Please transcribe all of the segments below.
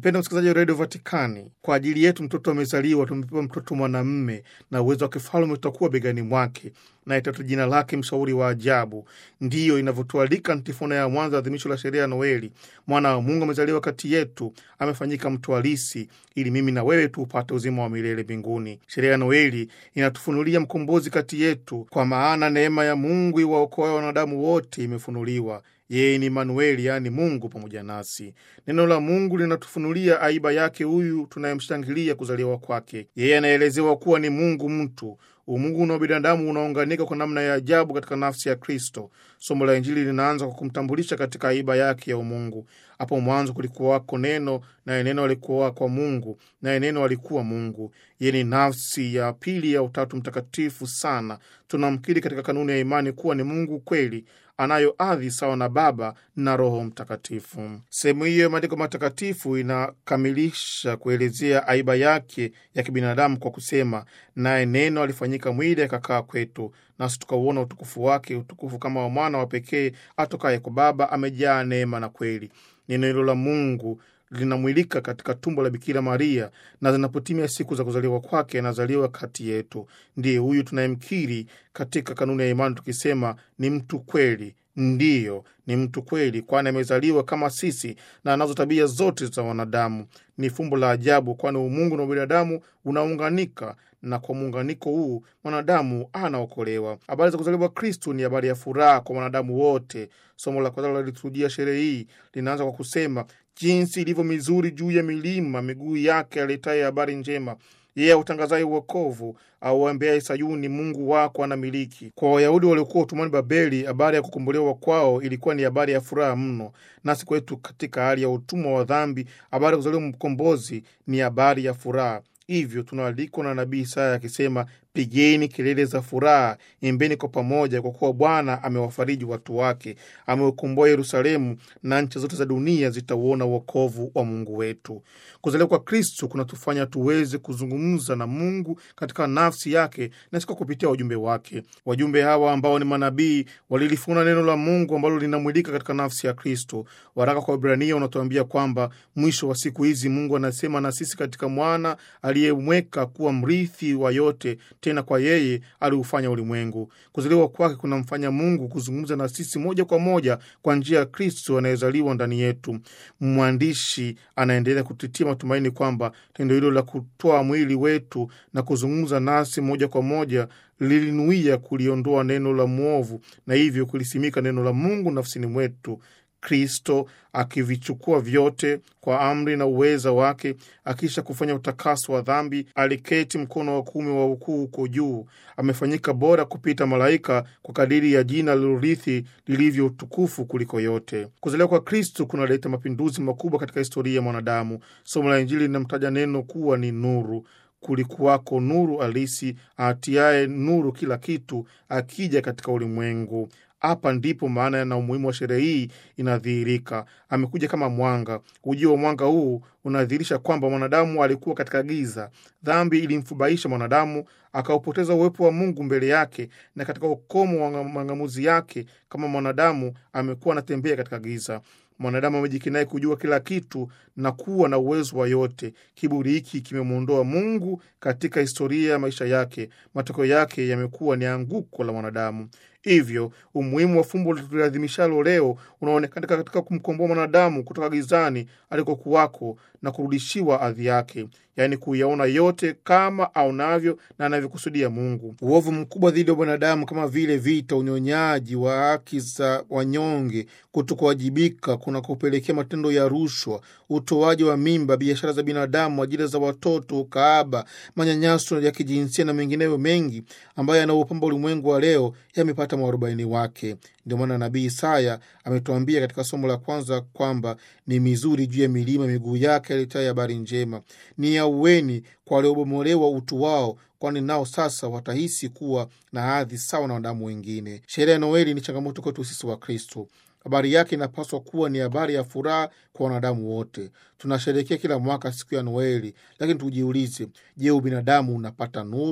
Mpendo msikilizaji wa redio Vatikani, kwa ajili yetu mtoto amezaliwa, tumepewa mtoto mwanamme, na uwezo wa kifalme utakuwa begani mwake, na itatu jina lake mshauri wa ajabu. Ndiyo inavyotualika antifona ya mwanzo adhimisho la sherehe ya Noeli. Mwana wa Mungu amezaliwa kati yetu, amefanyika mtu halisi, ili mimi na wewe tuupate uzima wa milele mbinguni. Sherehe ya Noeli inatufunulia mkombozi kati yetu, kwa maana neema ya Mungu iwaokoa wanadamu wote imefunuliwa yeye ni Manueli, yaani Mungu pamoja nasi. Neno la Mungu linatufunulia aiba yake huyu tunayemshangilia kuzaliwa kwake. Yeye anaelezewa kuwa ni Mungu mtu. Umungu na binadamu unaunganika kwa namna ya ajabu katika nafsi ya Kristo. Somo la Injili linaanza kwa kumtambulisha katika aiba yake ya umungu. Hapo mwanzo kulikuwako Neno, naye Neno alikuwa kwa Mungu, naye Neno alikuwa Mungu. Yeye ni nafsi ya pili ya Utatu Mtakatifu sana. Tunamkiri katika kanuni ya imani kuwa ni Mungu kweli anayo adhi sawa na Baba na Roho Mtakatifu. Sehemu hiyo ya maandiko matakatifu inakamilisha kuelezea aiba yake ya kibinadamu kwa kusema, naye Neno alifanyika mwili akakaa kwetu, nasi tukauona utukufu wake, utukufu kama wa mwana wa pekee atokaye kwa Baba, amejaa neema na kweli. Neno hilo la Mungu linamwilika katika tumbo la Bikira Maria, na zinapotimia siku za kuzaliwa kwake, anazaliwa kati yetu. Ndiye huyu tunayemkiri katika kanuni ya imani tukisema ni mtu kweli. Ndiyo, ni mtu kweli, kwani amezaliwa kama sisi na anazo tabia zote za wanadamu. Ni fumbo la ajabu, kwani umungu na ubinadamu unaunganika na kwa muunganiko huu mwanadamu anaokolewa. Habari za kuzaliwa Kristu ni habari ya furaha kwa wanadamu wote. Somo la kwanza la liturujia sherehe hii linaanza kwa kusema jinsi ilivyo mizuri juu ya milima miguu yake aletaye habari njema yeye yeah, autangazaye uokovu auambiaye Sayuni, Mungu wako anamiliki. Kwa Wayahudi waliokuwa utumwani Babeli, habari ya kukombolewa kwao ilikuwa ni habari ya furaha mno. Nasi kwetu katika hali ya utumwa wa dhambi, habari ya kuzaliwa mkombozi ni habari ya furaha. Hivyo tunaalikwa na nabii Isaya akisema, pigeni kelele za furaha, imbeni kwa pamoja, kwa kuwa Bwana amewafariji watu wake, ameukomboa Yerusalemu, na nchi zote za dunia zitauona uokovu wa Mungu wetu. Kuzaliwa kwa Kristu kunatufanya tuweze kuzungumza na Mungu katika nafsi yake na siko kupitia wajumbe wake. Wajumbe hawa ambao ni manabii walilifuna neno la Mungu ambalo linamwilika katika nafsi ya Kristo. Waraka kwa Ibrania unatuambia kwamba mwisho wa siku hizi Mungu anasema na sisi katika mwana aliyemweka kuwa mrithi wa yote, tena kwa yeye aliufanya ulimwengu. Kuzaliwa kwake kunamfanya Mungu kuzungumza na sisi moja kwa moja kwa njia ya Kristo anayezaliwa ndani yetu. Mwandishi anaendelea kutitia matumaini kwamba tendo hilo la kutoa mwili wetu na kuzungumza nasi moja kwa moja lilinuia kuliondoa neno la mwovu na hivyo kulisimika neno la Mungu nafsini mwetu. Kristo akivichukua vyote kwa amri na uweza wake, akisha kufanya utakaso wa dhambi, aliketi mkono wa kuume wa ukuu huko juu. Amefanyika bora kupita malaika kwa kadiri ya jina lilorithi lilivyo utukufu kuliko yote. Kuzaliwa kwa Kristo kunaleta mapinduzi makubwa katika historia ya mwanadamu. Somo la Injili linamtaja neno kuwa ni nuru. Kulikuwako nuru halisi atiaye nuru kila kitu, akija katika ulimwengu. Hapa ndipo maana na umuhimu wa sherehe hii inadhihirika. Amekuja kama mwanga. Ujio wa mwanga huu unadhihirisha kwamba mwanadamu alikuwa katika giza. Dhambi ilimfubaisha mwanadamu, akaupoteza uwepo wa Mungu mbele yake, na katika ukomo wa mang'amuzi yake kama mwanadamu amekuwa anatembea katika giza. Mwanadamu amejikinai kujua kila kitu na kuwa na uwezo wa yote. Kiburi hiki kimemwondoa Mungu katika historia ya maisha yake. Matokeo yake yamekuwa ni anguko la mwanadamu. Hivyo umuhimu wa fumbo tuliadhimishalo leo unaonekana katika kumkomboa mwanadamu kutoka gizani alikokuwako na kurudishiwa hadhi yake, yaani kuyaona yote kama aonavyo na anavyokusudia Mungu. Uovu mkubwa dhidi ya binadamu kama vile vita, unyonyaji wa haki za wanyonge, kutokuwajibika kuna kupelekea matendo ya rushwa, utoaji wa mimba, biashara za binadamu, ajira za watoto, ukaaba, manyanyaso ya kijinsia na mengineyo mengi ambayo yanaopamba ulimwengu wa leo yamepata mwarobaini wake. Ndio maana nabii Isaya ametuambia katika somo la kwanza kwamba ni mizuri juu ya milima miguu yake alitaye habari njema, ni aueni kwa waliobomolewa utu wao, kwani nao sasa watahisi kuwa na hadhi sawa na wanadamu wengine. Sherehe ya Noeli ni changamoto kwetu sisi wa Kristo. Habari yake inapaswa kuwa ni habari ya furaha kwa wanadamu wote. Tunasherehekea kila mwaka siku ya Noeli, lakini tujiulize, je, ubinadamu unapata nuru?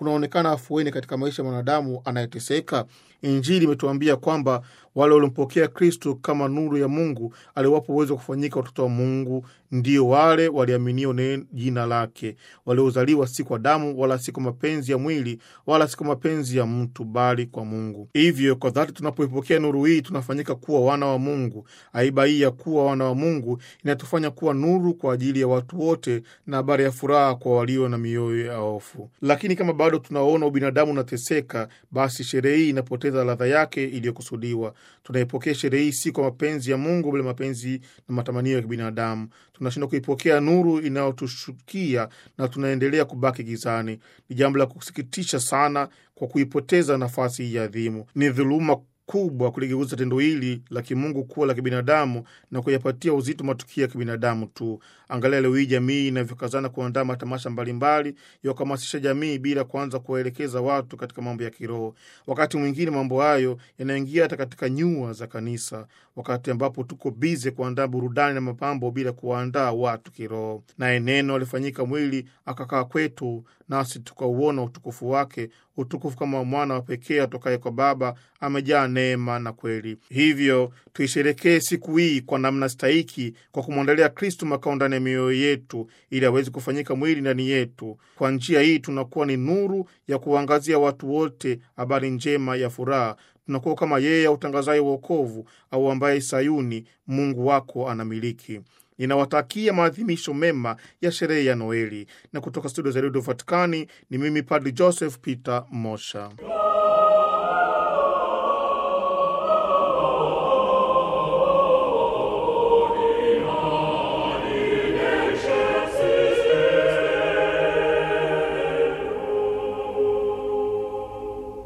kunaonekana afueni katika maisha ya mwanadamu anayeteseka? Injili imetuambia kwamba wale waliompokea Kristo kama nuru ya Mungu aliwapo uwezo wa kufanyika watoto wa Mungu, ndio wale waliaminio jina lake, waliozaliwa si kwa damu wala si kwa mapenzi ya mwili wala si kwa mapenzi ya mtu, bali kwa Mungu. Hivyo kwa dhati tunapoipokea nuru hii tunafanyika kuwa wana wa Mungu. Aiba hii ya kuwa wana wa Mungu inatufanya kuwa nuru kwa ajili ya watu wote na habari ya furaha kwa walio na mioyo ya hofu. Lakini kama bado tunaona ubinadamu unateseka, basi sherehe hii inapoteza ladha yake iliyokusudiwa. Tunaipokea sherehe hii si kwa mapenzi ya Mungu, bali mapenzi na matamanio ya kibinadamu. Tunashindwa kuipokea nuru inayotushukia na tunaendelea kubaki gizani. Ni jambo la kusikitisha sana kwa kuipoteza nafasi hii adhimu. Ni dhuluma kubwa kuligeuza tendo hili la kimungu kuwa la kibinadamu na kuyapatia uzito matukio ya kibinadamu tu. Angalia leo hii jamii inavyokazana kuandaa matamasha mbalimbali ya kuhamasisha jamii bila kuanza kuwaelekeza watu katika mambo ya kiroho. Wakati mwingine mambo hayo yanaingia hata katika nyua za kanisa, wakati ambapo tuko bize kuandaa burudani na mapambo bila kuwaandaa watu kiroho. Naye neno alifanyika mwili akakaa kwetu, nasi tukauona utukufu wake, utukufu kama mwana wa pekee atokaye kwa Baba, amejaa neema na kweli. Hivyo tuisherekee siku hii kwa namna stahiki, kwa kumwandalia Kristu makao ndani ya mioyo yetu, ili aweze kufanyika mwili ndani yetu. Kwa njia hii tunakuwa ni nuru ya kuangazia watu wote habari njema ya furaha. Tunakuwa kama yeye autangazaye uokovu, au ambaye Sayuni Mungu wako anamiliki. Ninawatakia maadhimisho mema ya sherehe ya Noeli, na kutoka studio za redio Vatikani ni mimi Padri Joseph Peter Mosha.